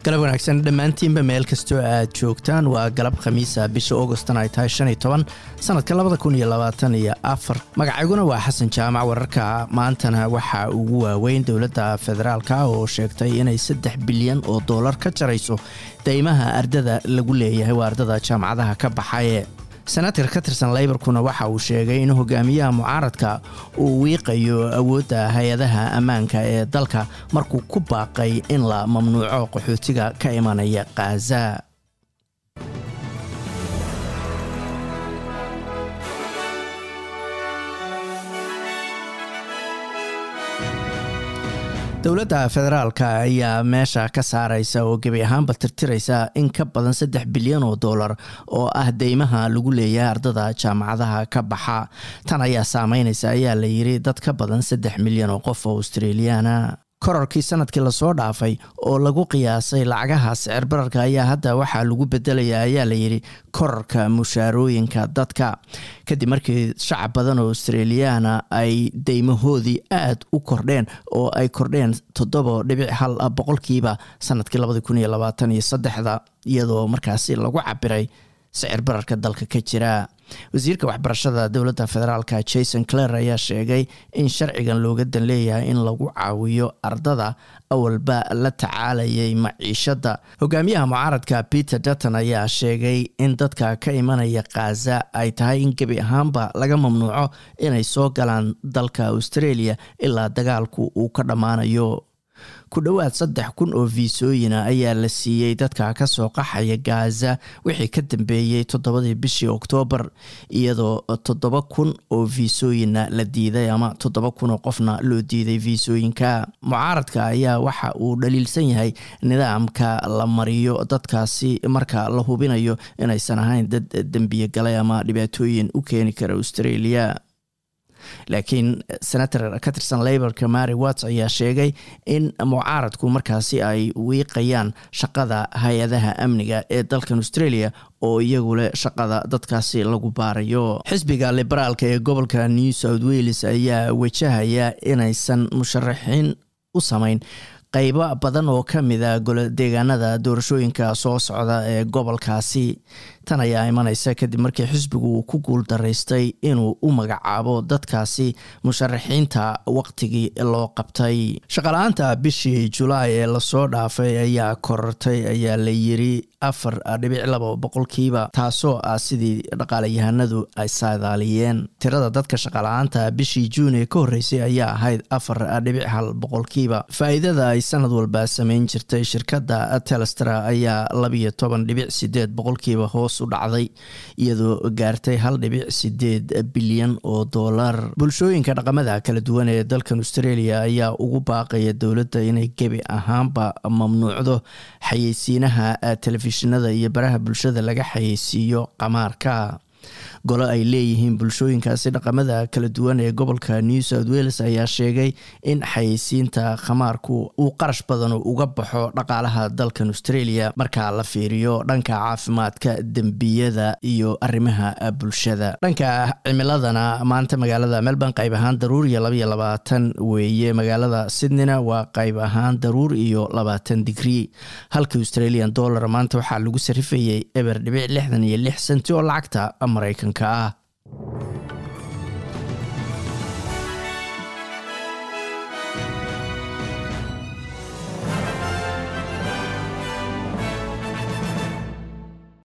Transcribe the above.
galab wanaagsan dhammaantiinba meel kastoo aad joogtaan waa galab khamiisa bisha augostan ay tahay shan iyo toban sanadka labada kun iyo labaatan iyo afar magacayguna waa xasan jaamac wararka maantana waxaa ugu waaweyn dowladda federaalka oo sheegtay inay saddex bilyan oo dollar ka jarayso deymaha ardada lagu leeyahay waa ardada jaamacadaha ka baxaye senatar ka tirsan leybarkuna waxa uu sheegay in hogaamiyaha mucaaradka uu wiiqayo awoodda hay-adaha ammaanka ee dalka markuu ku baaqay in la mamnuuco qaxootiga ka imanaya khaza dowladda federaalka ayaa meesha ka saaraysa oo gebi ahaanba tirtiraysa in ka badan saddex bilyan oo dollar oo ah deymaha lagu leeyahay ardada jaamacadaha ka baxa tan ayaa saameynaysa ayaa la yiri dad ka badan saddex milyan oo qof oo australiyaana kororkii sanadkii lasoo dhaafay oo lagu qiyaasay lacagaha sicir bararka ayaa hadda waxaa lagu bedelaya ayaa layidhi kororka mushaarooyinka dadka kadib markii shacab badan oo australiyaana ay deymahoodii aad u kordheen oo ay kordheen toddoba dhibic hal boqolkiiba sanadkii labadi kun iyo labaatan iyo saddexda iyadoo markaasi lagu cabiray sicir bararka dalka ka jira wasiirka waxbarashada dowladda federaalk jason clare ayaa sheegay in sharcigan looga dan leeyahay in lagu caawiyo ardada awalba la tacaalayay maciishadda hogaamiyaha mucaaradka peter dutton ayaa sheegay in dadka ka imanaya khaza ay tahay in gebi ahaanba laga mamnuuco inay soo galaan dalka australia ilaa dagaalku uu ka dhammaanayo ku dhowaad saddex kun oo fiisooyina ayaa la siiyey dadka kasoo qaxaya gaza wixii ka dambeeyey toddobadii bishii oktoobar iyadoo toddoba kun oo fiisooyina la diiday ama toddoba kun oo qofna loo diiday fiisooyinka mucaaradka ayaa waxa uu dhaliilsan yahay nidaamka la mariyo dadkaasi marka la hubinayo inaysan ahayn dad dembiye galay ama dhibaatooyin u keeni kara australia laakiin senator ka tirsan laborka mary watts ayaa sheegay in mucaaradku markaasi ay wiiqayaan shaqada hay-adaha amniga ee dalkan australia oo iyagu leh shaqada dadkaasi lagu baarayo xisbiga liberaalka ee gobolka new south wales ayaa wajahaya inaysan musharaxiin u samayn qaybo badan oo ka mida deegaanada doorashooyinka soo socda ee gobolkaasi tan ayaa imanaysa kadib markii xisbigu uu ku guul daraystay inuu u magacaabo dadkaasi musharaxiinta waqtigii loo qabtay shaqala-aanta bishii julaay ee lasoo dhaafay ayaa korortay ayaa la yiri afar dhibic laba boqolkiiba taasoo ah sidii dhaqaalayahanadu ay saadaaliyeen tirada dadka shaqala-aanta bishii juun ee ka horreysay ayaa ahayd afar dhibic hal boqolkiiba faa-iidada ay sanad walba sameyn jirtay shirkadda telestra ayaa labiyo toban dhibic sideed boqolkiiba hoos u dhacday iyadoo gaartay hal dhibic sideed bilyan oo dollar bulshooyinka dhaqamada kala duwan ee dalkan australia ayaa ugu baaqaya dowladda inay gebi ahaanba mamnuucdo xayeysiinaha telefishinada iyo baraha bulshada laga xayeysiiyo qamaarka golo ay leeyihiin bulshooyinkaasi dhaqamada kala duwan ee gobolka new south wales ayaa sheegay in xayeysiinta khamaarku uu qarash badan uga baxo dhaqaalaha dalkan australia marka la fiiriyo dhanka caafimaadka dembiyada iyo arrimaha bulshada dhanka cimiladana maanta magaalada melbourne qayb ahaan daruur iyo labaiyo labaatan weeye magaalada sydneyna waa qayb ahaan daruur iyo labaatan digrii halka australian dollar maanta waxaa lagu sarifayay eber dhibic lixdan iyo lix senti oo lacagta maraykanka ah